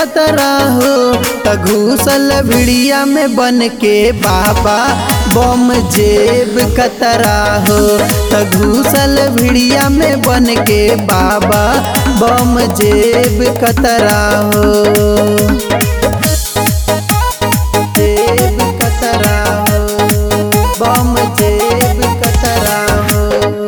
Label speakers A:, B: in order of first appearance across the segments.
A: खतरा हो त घूसल भिड़िया में बन के बाबा बम जेब खतरा हो त घूसल भिड़िया में बन के बाबा बम जेब खतरा हो जेब कतरा हो बम जेब कतरा हो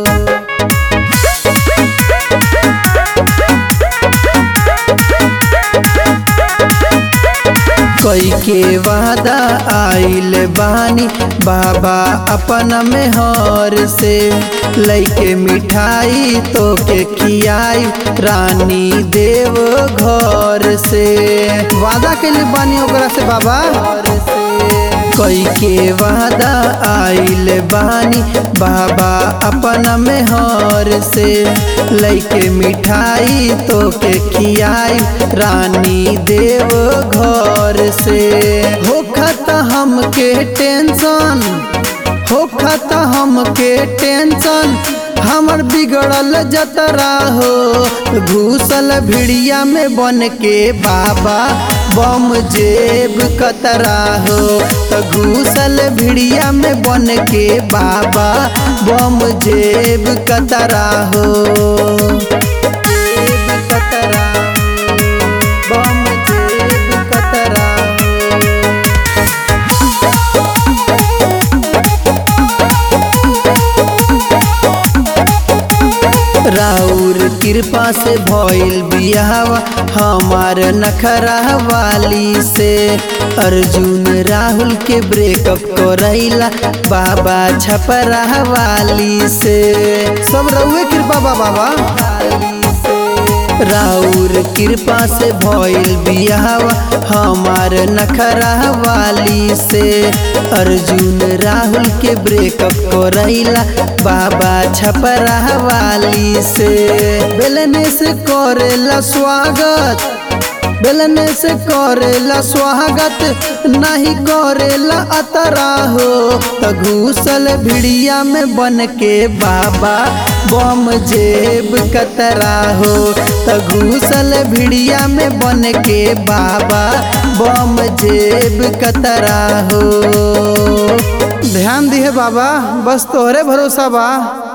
A: कोई के वादा आइल बानी बाबा अपन में हर से लैके मिठाई तो के खियाई रानी देव घर से वादा के लिए बानी ओकरा से बाबा कोई के वादा आइल बानी बाबा अपन में हर से लैके मिठाई तो के खियाई रानी देव घर से होखत हमके टेंशन होखत हमके टेंशन हमर बिगड़ल जतरा हो घूसल भिड़िया में बन के बाबा बम जेब कतरा हो त घूसल भिड़िया में बन के बाबा बम जेब कतरा हो जेब कतरा हो, बम जेब कतरा हो राउर कृपा से भइल बियावा हमार नखरा वाली से अर्जुन राहुल के ब्रेकअप करैला बाबा छपरा वाली से सब रउए कृपा बा बाबा राउर कृपा से भइल बियावा हमार नखरा वाली से अर्जुन राहुल के ब्रेकअप करैला बाबा छपरा वाली से बेलने से करेला स्वागत बेलने से करेला स्वागत नहीं करेला अतरा हो त घूसल भिड़िया में बन के बाबा बम जेब कतरा हो त घूसल भिड़िया में बन के बाबा बम जेब कतरा हो ध्यान दिहे बाबा बस तोहरे भरोसा बा